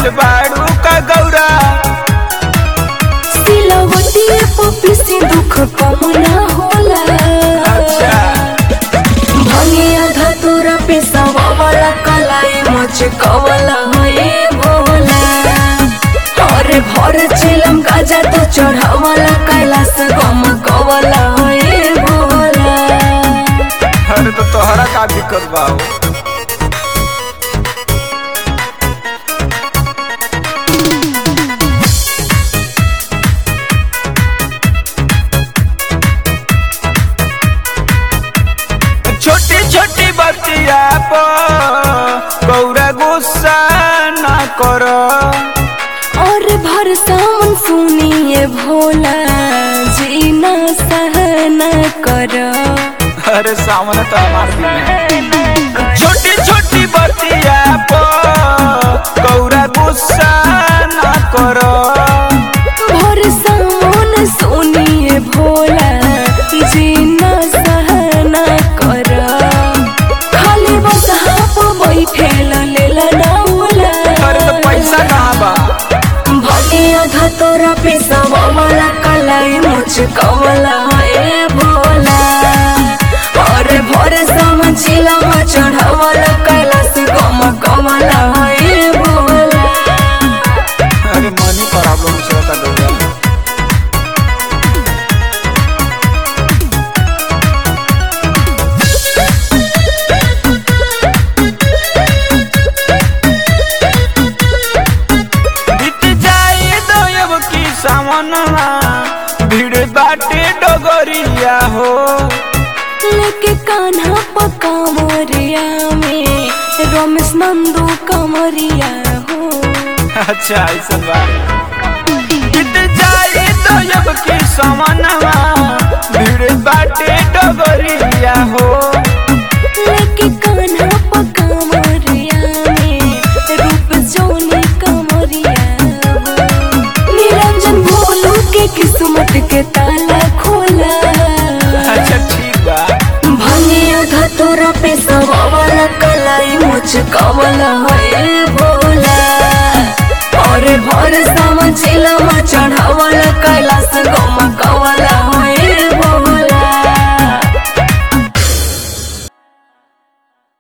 भइल बाड़ू का गौरा सिलवटिए पपी से दुख कम ना होला अच्छा भंगे आधा तोरा पे वाला कलाई मच कवला है भोला अरे भर चिलम गाजा तो चढ़ावला कैलाश गम कवला है भोला अरे तो तोहरा का दिक्कत बा हो? छोटी छोटी बतिया पर गौरा गुस्सा ना करो और भर सावन सुनिए भोला जी ना सहना करो अरे सामने तो हमार दिन है छोटी छोटी बतिया पर गौरा गुस्सा ना करो भोर सामन सुनिए भोला जीना सहना कर खाली बस हाप बैठे लेला ना होला अरे तो पैसा कहाँ बा भगे आधा तोरा पैसा वाला कलाई मुझ कवला ए भोला और भोर समझिला चढ़ावला कैलाश गम कमला ए भोला अरे मनी प्रॉब्लम चलता गौरा बीत जाए दयब की सामना भीड़ बाटे डगरिया हो लेके कान्हा पका मोरिया में रमेश नंदू कमरिया हो अच्छा ऐसा बा बीत जाए दयब की सामना भीड़ बाटे डगरिया हो लेके कान्हा पका मोरिया में रूप जोनी कमरिया हो निरंजन भोलू के किस्मत के ताला खोला अच्छा ठीक बा भंगे आधा तोरा पे वाला कलाई मुझ कवला है भोला और भर समझिला चढ़ावला कैलाश गम